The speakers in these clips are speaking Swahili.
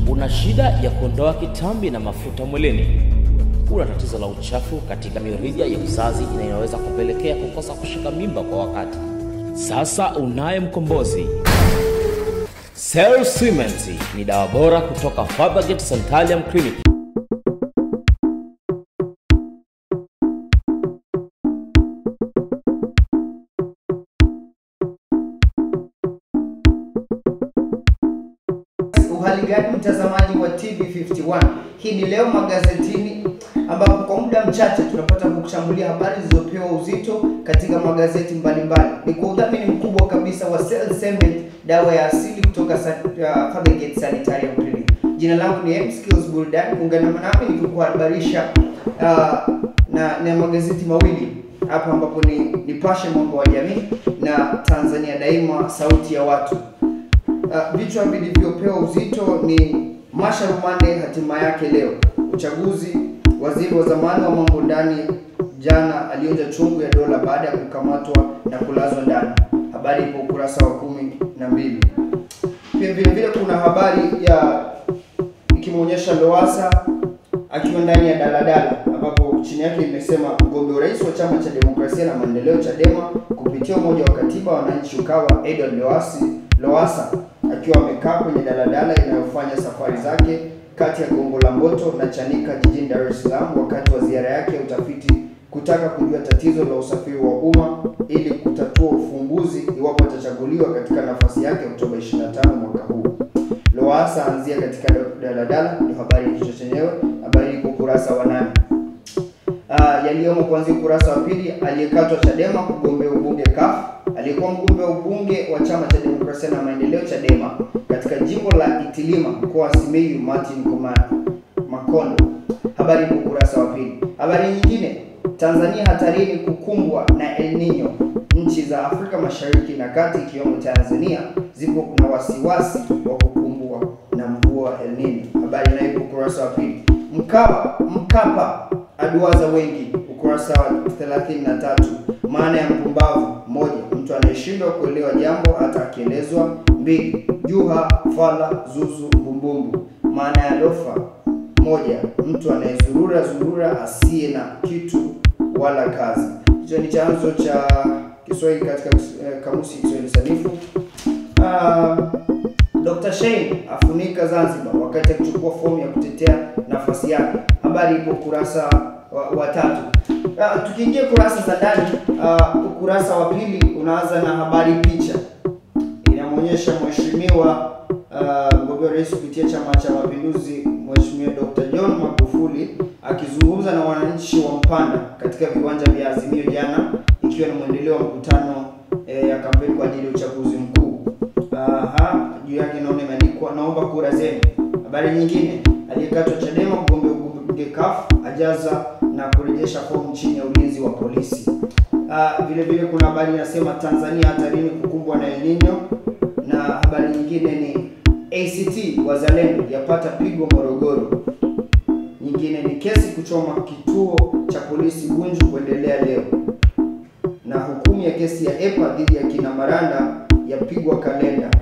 Una shida ya kuondoa kitambi na mafuta mwilini? Una tatizo la uchafu katika mirija ya uzazi inayoweza kupelekea kukosa kushika mimba kwa wakati? Sasa unaye mkombozi. Cell Cement ni dawa bora kutoka Fathergate Sanitarium Clinic. Uhali gani mtazamaji wa TV51? Hii ni leo magazetini, ambapo kwa muda mchache tunapata kukuchambulia habari zilizopewa uzito katika magazeti mbalimbali. Ni kwa udhamini mkubwa kabisa wa Cell Cement, dawa ya asili kutoka Sa- uh, Fathergate Sanitarium Clinic. Jina langu ni M Skills Burudani, ungana nami nikikuhabarisha uh, na, na magazeti mawili hapa ambapo ni Nipashe Mwanga wa Jamii na Tanzania Daima Sauti ya Watu. Uh, vichwa vilivyopewa uzito ni Masha Rumande hatima yake leo, uchaguzi, waziri wa zamani wa mambo ndani jana alionja chungu ya dola baada ya kukamatwa na kulazwa ndani. Habari ipo ukurasa wa kumi na mbili. Pia vile vile kuna habari ya ikimwonyesha Lowassa akiwa ndani ya daladala ambapo chini yake imesema mgombea urais wa chama cha demokrasia na maendeleo Chadema kupitia umoja wa katiba wananchi Ukawa Edward Lowassa Lowassa akiwa amekaa kwenye daladala inayofanya safari zake kati ya Gongo la Mboto na Chanika jijini Dar es Salaam wakati wa ziara yake ya utafiti kutaka kujua tatizo la usafiri wa umma ili kutatua ufumbuzi iwapo atachaguliwa katika nafasi yake Oktoba 25 mwaka huu. Lowassa anzia katika daladala, ndio habari ya kichwa chenyewe. Habari iko ukurasa wa nane. Uh, yaliyomo kuanzia ukurasa wa pili, aliyekatwa Chadema kugombea ubunge CUF, aliyekuwa mgombea ubunge wa chama cha demokrasia na maendeleo Chadema katika jimbo la Itilima mkoa wa Simiyu, Martin Komani Makondo. Habari iko ukurasa wa pili. Habari nyingine, Tanzania hatarini kukumbwa na El Nino. Nchi za Afrika Mashariki na Kati ikiwemo Tanzania zipo na wasiwasi wa kukumbwa na mvua El Nino. Habari nayo iko ukurasa wa pili. Mkapa Mkapa aduaza wengi, ukurasa wa 33. Maana ya mpumbavu: moja, mtu anayeshindwa kuelewa jambo hata akielezwa. Mbili, juha, fala, zuzu, mbumbumbu. Maana ya lofa: moja, mtu anayezurura zurura asiye na kitu wala kazi. Hicho ni chanzo cha Kiswahili katika eh, kamusi ya Kiswahili sanifu. Ah, Dr. Shein afunika Zanzibar wakati akichukua fomu ya kutetea nafasi yake. Habari ipo ukurasa wa, wa tatu. Uh, tukiingia kurasa za ndani, uh, ukurasa wa pili unaanza na habari picha inamwonyesha mheshimiwa uh, mgombea rais kupitia Chama cha Mapinduzi, Mheshimiwa Dr. John Magufuli akizungumza na wananchi wa Mpanda katika viwanja vya Azimio jana, ikiwa ni mwendeleo wa mkutano eh, ya kampeni kwa ajili ya uchaguzi mkuu. Aha, juu yake naona imeandikwa naomba kura zenu. Habari nyingine, aliyekatwa Chadema mgombea ubunge CUF ajaza na kurejesha fomu chini ya ulinzi wa polisi. Ah, vile vile kuna habari inasema Tanzania hatarini kukumbwa na El Nino, na habari nyingine ni ACT Wazalendo yapata pigo Morogoro. Nyingine ni kesi kuchoma kituo cha polisi Bunju kuendelea leo, na hukumu ya kesi ya EPA dhidi ya kina Maranda yapigwa kalenda.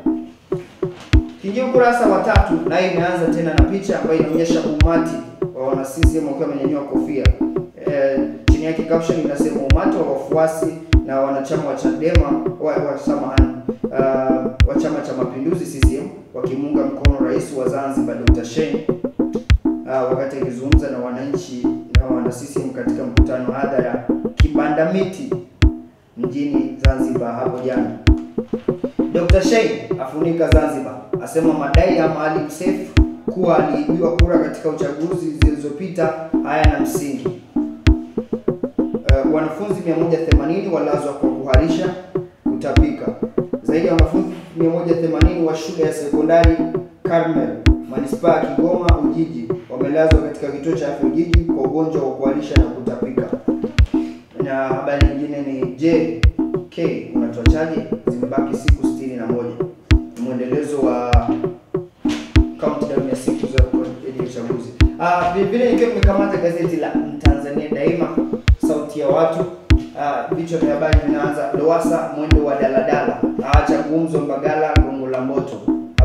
Kiingia ukurasa wa tatu, naye imeanza tena na picha ambayo inaonyesha umati wa wana CCM wakiwa wamenyanyua kofia. E, chini yake caption inasema umati wa wafuasi na wanachama wa Chadema wa, wa samahani uh, wa Chama cha Mapinduzi CCM wakimuunga mkono rais wa Zanzibar Dr. Shein uh, wakati akizungumza na wananchi na wana CCM katika mkutano hadhara Kibanda Miti mjini Zanzibar hapo jana. Dr. Shein afunika Zanzibar, asema madai ya Maalim Seif kuwa aliibiwa kura katika uchaguzi zilizopita hayana msingi. Uh, wanafunzi 180 walazwa kwa kuharisha kutapika. Zaidi ya wanafunzi 180 wa shule ya sekondari Carmel manispaa ya Kigoma Ujiji wamelazwa katika kituo cha afya Ujiji kwa ugonjwa wa kuharisha na kutapika. Na habari nyingine ni je, K unatuachaje? Zimebaki siku 61. Ni mwendelezo wa countdown ya siku za kuelekea uchaguzi. Ah, vile vile nikiwa nimekamata gazeti la Tanzania Daima sauti ya watu. Ah, vichwa vya habari vinaanza Lowassa mwendo wa daladala, aacha gumzo Mbagala Gongo la Mboto.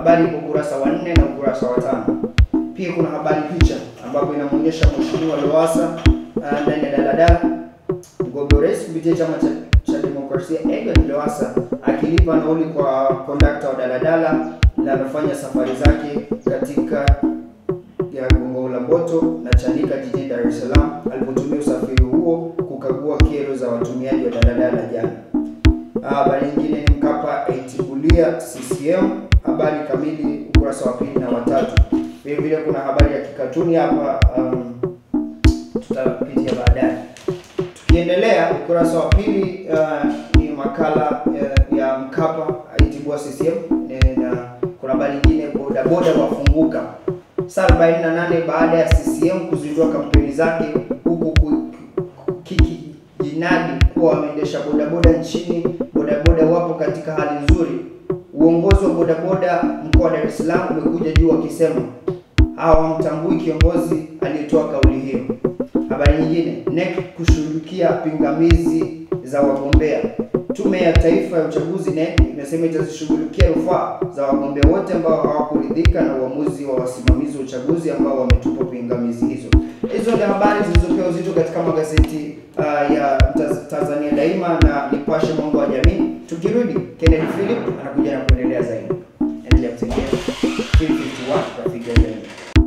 habari iko ukurasa wa nne na ukurasa wa tano. Pia kuna habari picha ambapo inamwonyesha Mheshimiwa Lowassa uh, ndani ya daladala mgombea urais kupitia chama cha, cha demokrasia Edward Lowassa akilipa nauli kwa kondakta wa daladala linalofanya safari zake katika ya Gongo la Mboto na Chanika jijini Dar es Salaam alipotumia usafiri huo kukagua kero za watumiaji wa daladala jana. Habari nyingine ni Mkapa aitibulia CCM, habari kamili ukurasa wa pili na watatu. Vile vile kuna habari ya kikatuni hapa, um, tutapitia baadaye. Tukiendelea ukurasa wa pili uh, ni makala uh, ya Mkapa aitibua CCM eh, na kuna habari nyingine bodaboda wafunguka saa 48 baada ya CCM kuzindua kampeni zake huku kikijinadi kuwa wameendesha bodaboda nchini. Bodaboda wapo katika hali nzuri. Uongozi wa bodaboda mkoa wa Dar es Salaam umekuja juu wakisema hawamtambui kiongozi aliyetoa kauli hiyo. Habari nyingine, NEC kushughulikia pingamizi za wagombea. Tume ya Taifa ya Uchaguzi NEC imesema itazishughulikia rufaa za wagombea wote ambao hawakuridhika na uamuzi wa wasimamizi wa uchaguzi ambao wametupa pingamizi hizo. Hizo ndio habari zilizopewa uzito katika magazeti uh, ya Taz- Tanzania Daima na Nipashe Mwanga wa Jamii. Tukirudi, Kennedy Philip anakuja na kuendelea zaidi. Endelea kutegea 351 rafiki ya jamii.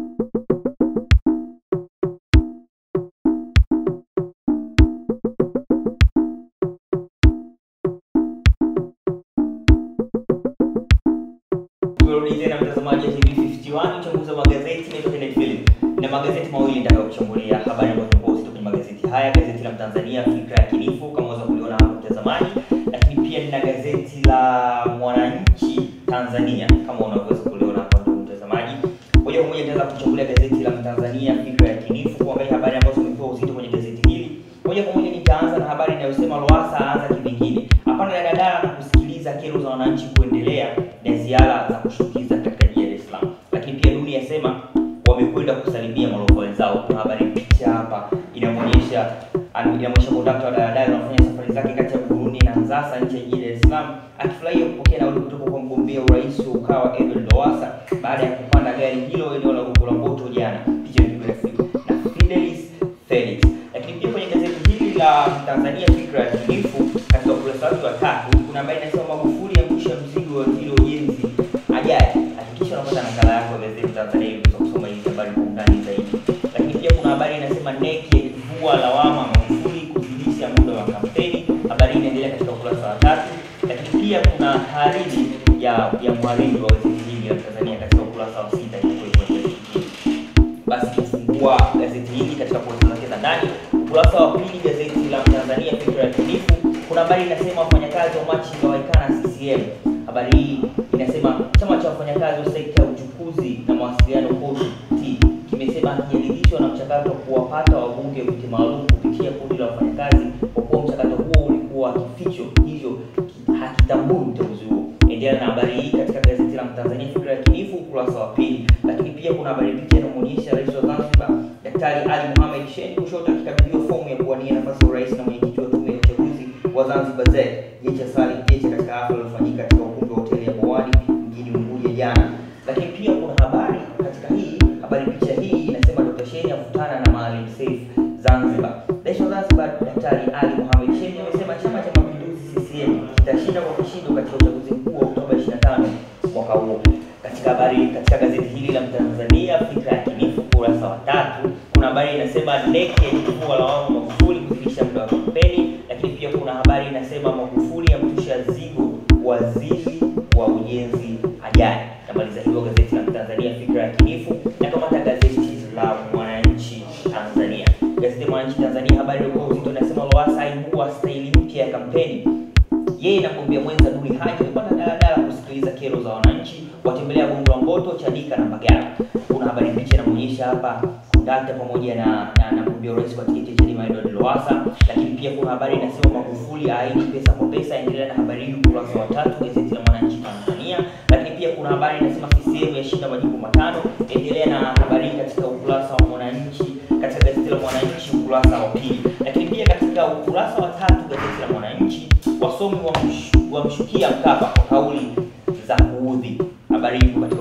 Tumerudi tena mtazamaji wa TV51 uchambuzi wa magazeti naitwa Kenneth Philip. Na magazeti mawili nitakayokuchambulia habari ambazo zimepewa uzito kwenye magazeti haya, gazeti la Mtanzania Fikra ya Kinifu kama unaweza kuliona hapo mtazamaji, lakini pia nina gazeti la Mwananchi Tanzania kama unaweza kuliona hapo ndugu mtazamaji. Moja kwa moja nitaanza kuchambulia gazeti la Mtanzania Fikra ya Kinifu kuangalia habari ambazo zimepewa uzito kwenye gazeti hili. Moja kwa moja nitaanza na habari inayosema Lowassa aanza kivingine. Hapana daladala na kusikiliza kero za wananchi kuendelea na ziara za kushtukiza katika jiji la Dar es Salaam. Lakini pia Duni yasema wamekwenda kusalimia maroko wenzao. Kuna habari picha hapa inamwonyesha inamwonyesha kondakta wa daladala anafanya safari zake kati ya Burundi na Nzasa nje ya jiji la Dar es Salaam akifurahia kupokea nauli kutoka kwa mgombea urais wa Ukawa Edward Lowassa baada ya kupanda gari hilo eneo la Gongo la Mboto jana. Picha ilipigwa na Fi- na Fidelis Felix. Lakini pia kwenye gazeti hili la Tanzania Fikra ya Kinifu katika ukurasa wake wa tatu kuna habari inasema Magufuli amshusha mzigo wa waziri wa ujenzi ajaye. Hakikisha unapata nakala yako ya gazeti Tanzania ili uweze kusoma hizi habari kwa undani zaidi. Lakini pia kuna habari inasema NEC yakivua lawama Magufuli kuzidisha muda wa kampeni. Habari hii inaendelea katika ukurasa wa tatu. Lakini pia kuna hariri ya ya mhariri wa gazeti hili la Tanzania katika ukurasa wa sita iliyokuwa kwenye gazeti hili basi kufungua gazeti hili katika kurasa zake za ndani. Ukurasa wa pili gazeti la Tanzania Fikra ya Kinifu, kuna habari inasema wafanyakazi wa machinga waikana CCM. Habari hii inasema chama cha wafanyakazi wa sekta ya uchukuzi na mawasiliano COST kimesema hakijaridhishwa na mchakato wa kuwapata wabunge viti maalum kupitia kundi la wafanyakazi, kwa kuwa mchakato huo ulikuwa kificho, hivyo ki- hakitambui uteuzi huo. Endelea na habari hii katika gazeti la Mtanzania Fikra ya Kinifu ukurasa wa pili. Lakini pia kuna habari picha inamwonyesha rais wa Zanzibar Daktari Ali Mohamed Shein kushoto akikabidhiwa fomu ya kuwania nafasi ya urais na mwenyekiti wa tume ya uchaguzi wa Zanzibar ZEC Jecha Salim Jecha katika hafla iliyofanyika katika ukumbi wa hoteli ya Bowani mjini Unguja jana. Lakini pia kuna habari katika hii habari picha hii inasema Dr. Shein avutana na Maalim Seif Zanzibar. Rais wa Zanzibar Daktari Ali Mohamed Shein amesema Chama cha Mapinduzi CCM kitashinda kwa kishindo katika uchaguzi mkuu wa Oktoba 25 mwaka huo. Katika habari katika gazeti hili la Mtanzania Fikra ya Kinifu ukurasa wa tatu kuna habari inasema NEC yajifua lawama Magufuli kuzidisha muda wa kampeni, lakini pia kuna habari inasema Magufuli amtusha zigo waziri wa ujenzi ajaye. Namaliza hivyo gazeti la Mtanzania Fikra ya Kinifu na kamata gazeti la Mwananchi Tanzania. Gazeti la Mwananchi Tanzania habari iliyokuwa uzito inasema Lowassa aibua staili mpya ya kampeni yeye na mgombea mwenza Duli Haji wamepanda daladala kusikiliza kero za wananchi, watembelea Gongo la Mboto, Chanika na Mbagala. Kuna habari picha inamwonyesha hapa kondakta pamoja na na, na mgombea urais wa tiketi ya Chadema Edward Lowassa, lakini pia kuna habari inasema Magufuli aahidi pesa kwa pesa. Endelea na habari hii ukurasa wa tatu gazeti la Mwananchi Tanzania, lakini pia kuna habari inasema CCM yashinda majimbo matano. Endelea na habari hii katika ukurasa wa Mwananchi katika gazeti la Mwananchi ukurasa wa pili, lakini pia katika ukurasa wa tatu gazeti la Mwananchi wasomi wamsh- wamshukia Mkapa kwa kauli za kuudhi. Habari hii iko katika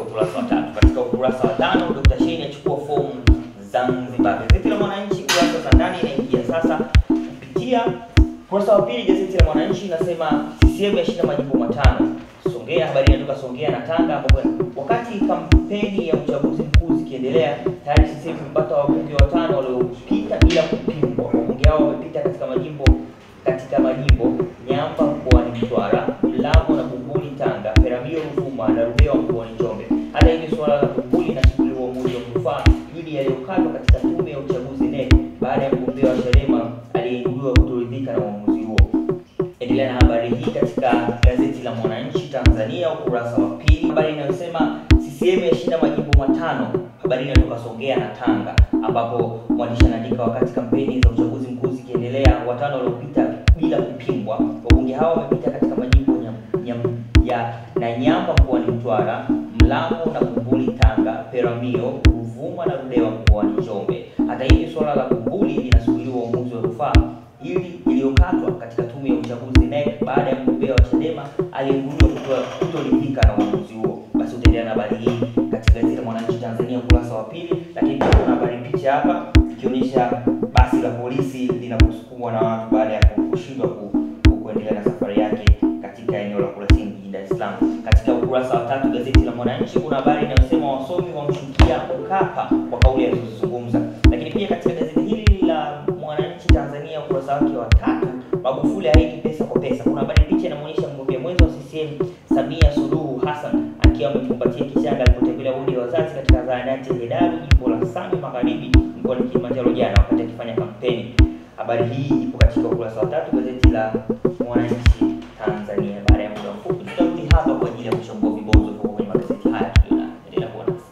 ukurasa wa tano, Dr. Shein achukua fomu Zanzibar. Gazeti la Mwananchi kurasa za ndani inaingia sasa kupitia ukurasa wa pili. Gazeti la Mwananchi inasema CCM yashinda majimbo matano. Songea, habari inatoka Songea na Tanga, ambapo wakati kampeni ya uchaguzi mkuu zikiendelea, tayari CCM imepata wabunge watano waliopita bila kupingwa. Wabunge hao wamepita katika majimbo katika majimbo Nyamba mkoani Mtwara, Mlambo na Bumbuli Tanga, Peramiho Ruvuma na Ludewa mkoani Njombe. Hata hivyo, suala la Bumbuli linasubiriwa uamuzi wa rufaa dhidi yaliyokatwa katika tume ya uchaguzi NEC baada ya mgombea wa Chadema aliyeibuliwa kutoridhika na uamuzi huo. Endelea na habari hii katika gazeti la Mwananchi Tanzania ukurasa wa pili, habari inayosema CCM yashinda majimbo matano. Habari inatoka Songea na Tanga, ambapo mwandishi anaandika wakati kampeni za uchaguzi mkuu zikiendelea, watano waliopita bila kupingwa. Wabunge hao wamepita katika majimbo nyam, nyam, ya Nanyamba mkoani Mtwara, Mlambo na Bumbuli Tanga, Peramiho, Ruvuma na Ludewa mkoani Njombe. Hata hivyo, suala la Bumbuli linasubiriwa uamuzi wa rufaa ili iliyokatwa katika tume ya uchaguzi NEC baada ya mgombea wa Chadema aliyeibuliwa kutoridhika na uamuzi huo. Basi utaendelea na habari hii katika gazeti la Mwananchi Tanzania ukurasa wa pili, lakini pia kuna habari picha hapa ikionyesha basi la polisi linaposukumwa na watu baada ya kushindwa ku, ku, kuendelea na safari yake katika eneo la Kurasini jijini Dar es Salaam. Katika ukurasa wa tatu gazeti la Mwananchi kuna habari inayosema wasomi wamshukia Mkapa kwa kauli alizozizungumza, lakini pia katika gazeti hili la Mwananchi Tanzania ukurasa wake wa tatu Magufuli ahidi pesa kwa pesa. Kuna habari picha inamwonyesha mgombea mwenza wa CCM Samia Suluhu Hassan akiwa amekumbatia kichanga alipotembelea wodi ya wazazi katika zahanati ya Hedaru jimbo la Same Magharibi mkoani Kilimanjaro jana wakati akifanya kampeni. Habari hii ipo katika ukurasa wa tatu gazeti la Mwananchi Tanzania. Baada ya muda mfupi tutarudi hapa kwa ajili ya kuchambua vibonzo viko kwenye magazeti haya tuliona. Endelea kuwa nasi.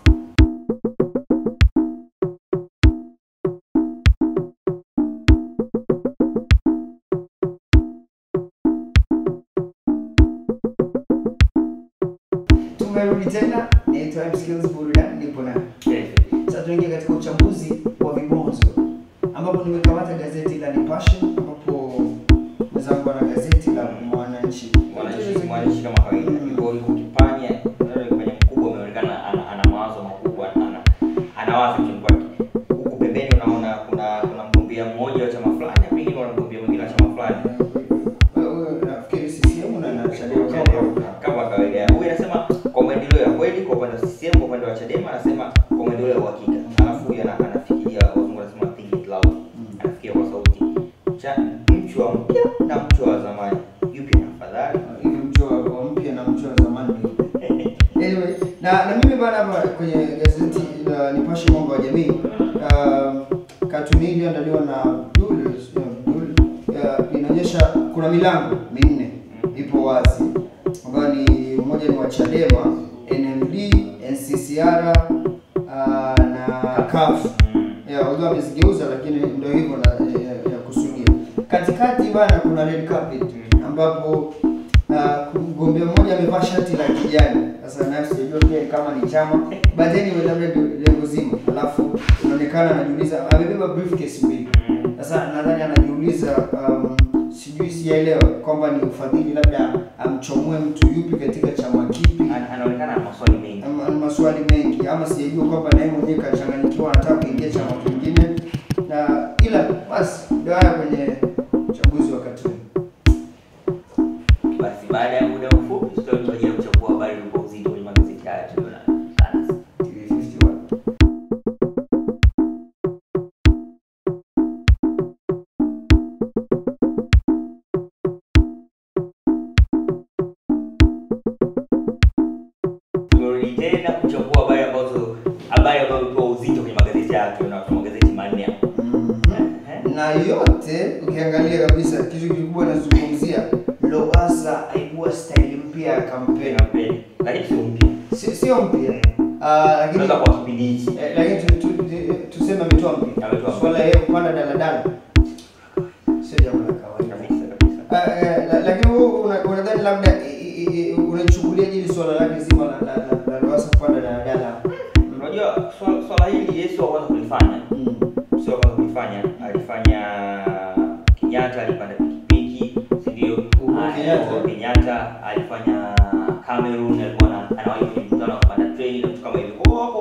Tumerudi tena, naitwa M Skills Burudani, nipo na sasa tuingie katika uchambuzi wa vibonzo ambapo nimekamata gazeti la Nipashe ambapo mwenzangu ana gazeti la Mwananchi. Mwananchi mwananchi kama kawaida yuko yuko kipanya ndio kipanya mkubwa umeonekana ana, ana mawazo makubwa ana anawaza kitu kwake. Huku pembeni unaona kuna kuna mgombea mmoja wa chama fulani, pengine kuna mgombea mwingine wa chama fulani. Wewe nafikiri CCM na na Chadema kama kama kawaida. Huyu anasema kwa maendeleo ya kweli kwa upande wa CCM, kwa upande wa Chadema anasema kwa maendeleo ya uhakika. Alafu huyu ana- anafikiria wazungu wanasema think it loud. Anafikiria kwa sauti. Cha mchwa mpya na mchwa wa zamani. Yupi ni afadhali? hivi mchwa wa mpya na mchwa wa zamani ni upi? Anyway, na na mimi bana hapa kwenye gazeti la Nipashe mwanga wa jamii uh, katuni hii iliyoandaliwa na Abdul Abdul uh, inaonyesha kuna milango minne ipo wazi ambayo ni mmoja ni wa Chadema, NMD, NCCR uh, na CUF. Yeah, although amezigeuza lakini ndio hivyo na ya, ya kusudia. Katikati bana kuna red carpet ambapo uh, mgombea mmoja amevaa shati la kijani. Sasa naye sijajua pia kama ni chama, but anyway labda ndio lengo zima. Alafu inaonekana anajiuliza amebeba briefcase mbili. Sasa nadhani anajiuliza um, sijui sijaelewa kwamba ni ufadhili labda amchomoe mtu yupi katika chama kipi Ana- Anaonekana na maswali mengi. ama ni maswali mengi ama sijajua kwamba naye mwenyewe kachanganyikiwa anataka kuingia chama kingine na ila basi ndio haya kwenye uchaguzi wa Katuni. Basi baada ya muda mfupi tutarudi kwa ajili ya kuchambua habari kwa uzito kwenye magazeti haya tuliona. Sana. TV 51. Tumerudi tena kuchambua habari ambazo habari ambazo imepewa uzito kwenye magazeti haya tuliona kwa magazeti manne hapa. Mhm. na yote ukiangalia kabisa kitu kikubwa nazungumzia Lowassa aibua staili mpya ya kampeni Kampeni. Lakini sio mpya. Si- sio mpya Ah, lakini Unaweza kwa kipindi hichi. eh, lakini tu- tu- tu- tuseme ametoa mpya Ametoa mpya. swala yeye kupanda daladala sio jambo la kawaida Kabisa kabisa. Ah, eh, la- lakini wewe una- unadhani labda i- i- i- unachukulia hili swala lake zima la la la- la Lowassa kupanda daladala Unajua swala swala hili Yesu wa kwanza kulifanya. Mm. Sio wa kwanza kulifanya. Alifanya Kenyatta alipanda pikipiki, si ndio? Uhuru Ah, Kenyatta. Uhuru Kenyatta alifanya Cameroon alikuwa ana- anawahi kwenye mkutano wa kupanda treni na vitu kama hivyo. Kwa hiyo wako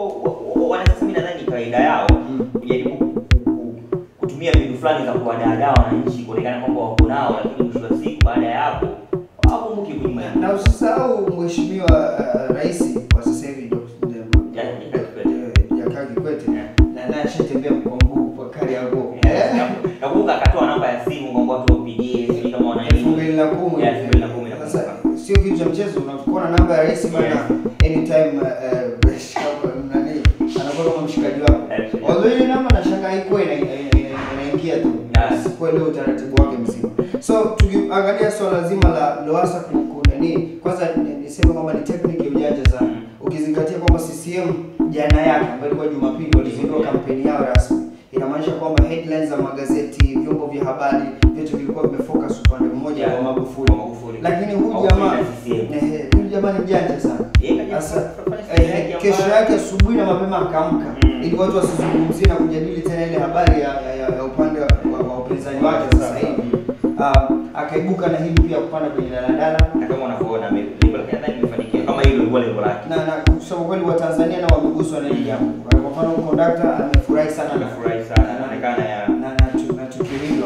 wa- wa- wanasiasa mimi nadhani ni kawaida yao kujaribu ku- ku- kutumia mbinu fulani za kuwadaadaa wananchi kuonekana kwamba wako nao, lakini mwisho wa siku baada ya hapo hawakumbuki kunyuma. na usisahau mheshimiwa uh, rais wa sasa hivi Dr. Jakaya Kikwete. Eh, Jakaya Kikwete na naye ashatembea kwa mguu kwa kari yako Nakumbuka akatoa namba ya simu kwamba watu wapigie, sijui kama wana elfu mbili na kumi Yeah, elfu mbili na kumi na sasa kumi. sio kitu cha mchezo unakuwa na namba ya rais bana anytime uh, uh, nani anakuwa kama mshikaji wako Yeah. although ile namba nashangaa haikuwa ina- ina- ina- inaingia tu Yeah. sikuwa ile utaratibu wake mzima so tukiangalia swala zima la Lowassa ku- ku- nani kwanza ni- niseme kwamba ni technique ya ujanja sana Mm. ukizingatia kwamba CCM jana yake ambayo ilikuwa Jumapili walizindua kampeni yao rasmi inamaanisha kwamba headlines za magazeti vyombo vya habari vyote vilikuwa vimefocus upande mmoja Yeah. wa Magufuli Kwa Magufuli. lakini huyu Magufuli jamaa na CCM. ehe, huyu jamaa ni mjanja sana Yeye kaja sasa kufanya ehe, staili yake kesho ambayo- yake asubuhi na mapema akaamka Mm. ili watu wasizungumzie na kujadili tena ile habari ya, ya, ya, ya upande wa, wa, wa upinzani wake sasa hivi um, akaibuka na hili pia kupanda kwenye daladala na kama unavyoona ame- lengo lake nadhani limefanikiwa kama hilo lilikuwa lengo lake. na na kusema kweli Watanzania nao wameguswa na hili jambo. Kwa mfano kondakta amefurahi sana na Amefurahi sana, anaonekana ya na na tu- na tukio hilo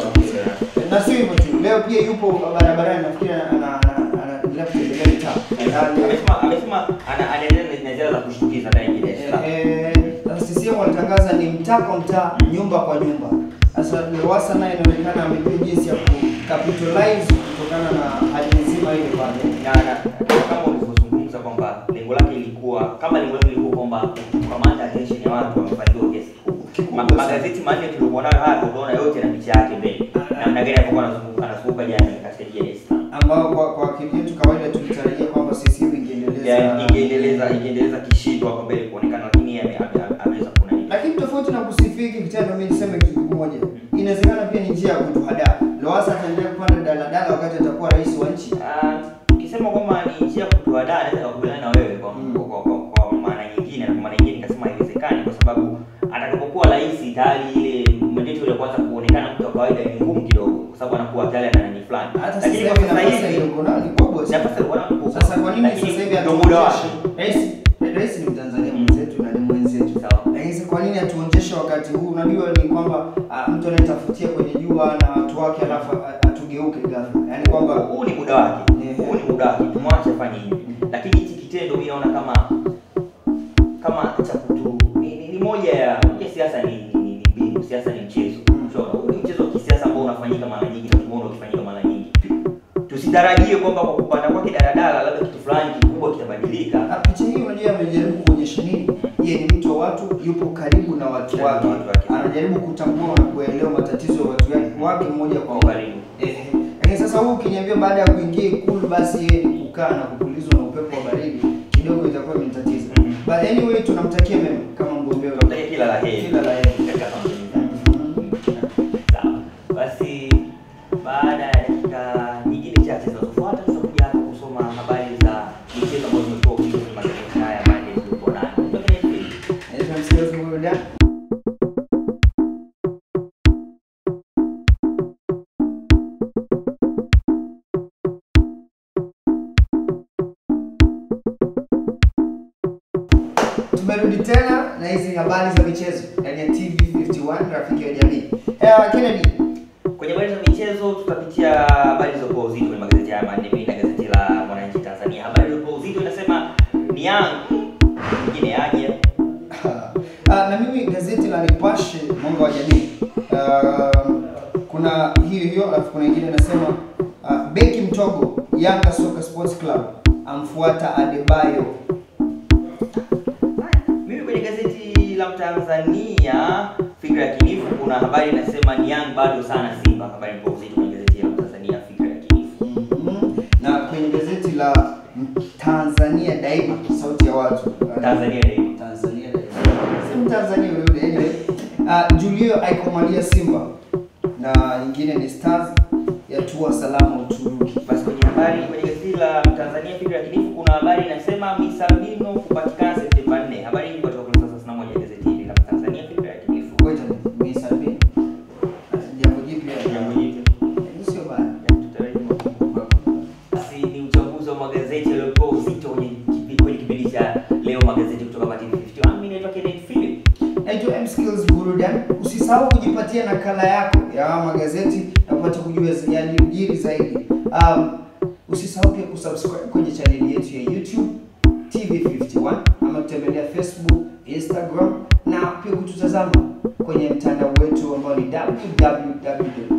na sio hivyo tu, leo pia yupo barabarani, nafikiri ana- ana- ana- anaendelea kutembelea mitaa Ndani- amesema amesema ana- anaendelea na ziara za kushtukiza ndani ya Dar es Salaam. Eh, eh, CCM walitangaza ni mtaa kwa mtaa, nyumba kwa nyumba. Sasa Lowassa naye inaonekana amejua jinsi ya kucapitalize kutokana na hali nzima ile pale. na na- kama ulivyozungumza kwamba lengo lake ilikuwa kama lengo lake ilikuwa kwamba kukamata attention ya watu wamefanikiwa kiasi kikubwa. Ma- magazeti manne tuliokuwa nayo hapa utaona yote na picha yake mbele namna gani alikuwa anazunguka anazunguka jana katika jiji la Dar es Salaam ambao kwa kwa akili yetu kawaida tulitarajia kwamba CCM ingeendeleza Ya, ingeendeleza ingeendeleza kishindo hapo mbele kuonekana lakini yeye ame- ame- ameweza kuna nini lakini tofauti na kusifia hiki kitendo, mimi niseme kitu kimoja, inawezekana pia ni njia ya kutuhadaa. Lowassa ataendelea kupanda daladala wakati atakuwa rais wa nchi. Ah, ukisema kwamba ni njia ya kutuadaa naweza kukubaliana na wewe kwa, Mm. kwa, kwa, kwa, kwa maana nyingine na kwa maana nyingine nikasema haiwezekani kwa sababu atakapokuwa rais tayari ile mandate ile kwanza kuonekana mtu wa kawaida ni ngumu kidogo kwa sababu anakuwa tayari ana nani fulani Hata sasa lakini hivi kwa sasa nafasi hivi iliyoko nayo ni kubwa sana. nafasi alikuwa nayo kubwa. Sasa kwa nini Lakini sasa hivi ndio muda wake hatuonyeshi rais rais ni Mtanzania mwenzetu na ni mwenzetu. Sawa. Lakini sasa kwa nini hatuonyeshe wakati huu? Unajua ni kwamba ah, mtu anayetafutia kwenye jua na watu wake alafu ah, atugeuke ghafla. Yaani kwamba huu ni muda wake Yeah. huu ni muda wake tumwache afanye hivi lakini hichi kitendo mimi naona kama kama cha kutu ni, ni, ni moja ya moja siasa ni ni, ni, ni mbinu siasa ni mchezo Mm. Unaona, huu ni mchezo wa kisiasa ambao unafanyika mara nyingi na tumeona ukifanyika mara nyingi tusitarajie kwamba kwa kupanda kwake daladala labda kitu fulani kikubwa kitabadilika Ah, picha hii unajua amejaribu kuonyesha nini? Yeye ni mtu wa watu, yupo karibu na watu Na wake, watu wake. anajaribu kutambua na kuelewa matatizo ya watu wake wake mmoja kwa kwa moja. karibu Ehe. Lakini sasa huu ukiniambia baada ya kuingia Ikulu basi yeye ni kukaa na kupulizwa na upepo wa baridi kidogo itakuwa imenitatiza. Mhm. But anyway tunamtakia mema kama mgombea wa tunamtakia kila la heri Kila la heri. katika kampeni zake. Mhm. Sawa. Basi baada ya dakika nyingine chache zinazofuata tutakuja hapa kusoma habari za michezo ambazo zimekuwa ukija kwenye magazeti haya Monday tulipo nayo. Kutoka Netflix. Naitwa msikilizaji wa burudani. Tumerudi tena na hizi habari za michezo ndani ya TV51 rafiki wa jamii. Eh, Kennedy, Kwenye habari za michezo tutapitia habari zilizopewa uzito kwenye magazeti haya manne mimi na gazeti la Mwananchi Tanzania. Habari iliyopewa uzito inasema ni Young nyingine aje. Ah, na mimi gazeti la Nipashe mwanga wa jamii Ah, kuna hiyo hiyo, alafu kuna ingine inasema ah, beki mtogo Yanga Soka Sports Club amfuata Adebayo. Mimi kwenye gazeti la Mtanzania Fikra ya Kinifu kuna habari inasema ni Young bado sana Simba. Habari iliyopewa uzito kwenye gazeti la Mtanzania Fikra ya Kinifu. Mhm. na kwenye gazeti la Tanzania Daima sauti ya watu Tanzania Daima. Tanzania Daima si Mtanzania yule yule anyway. Uh, Julio aikomalia Simba na nyingine ni Stars yatua salama Uturuki. Basi kwenye habari kwenye gazeti la Tanzania Fikra ya Kinifu kuna habari inasema Misabino kupatikana Septemba 4. Habari hii kutoka kurasa 31 ya gazeti hili la Tanzania Fikra ya Kinifu. Ngoja ni Sabini. Jambo jipya. Jambo jipya. Eh, Sio baya. Tutarajia makubwa. Basi ni uchambuzi wa magazeti yaliyopewa uzito kwenye kipi- kwenye kipindi cha leo magazeti kutoka Matini 51. Mimi naitwa naitwa M Skills Burudani. Usisahau kujipatia nakala yako ya magazeti na upate kujua yaliyojiri zaidi. Um, usisahau pia kusubscribe kwenye chaneli yetu ya YouTube TV51 ama kutembelea Facebook, Instagram na pia kututazama kwenye mtandao wetu ambao ni www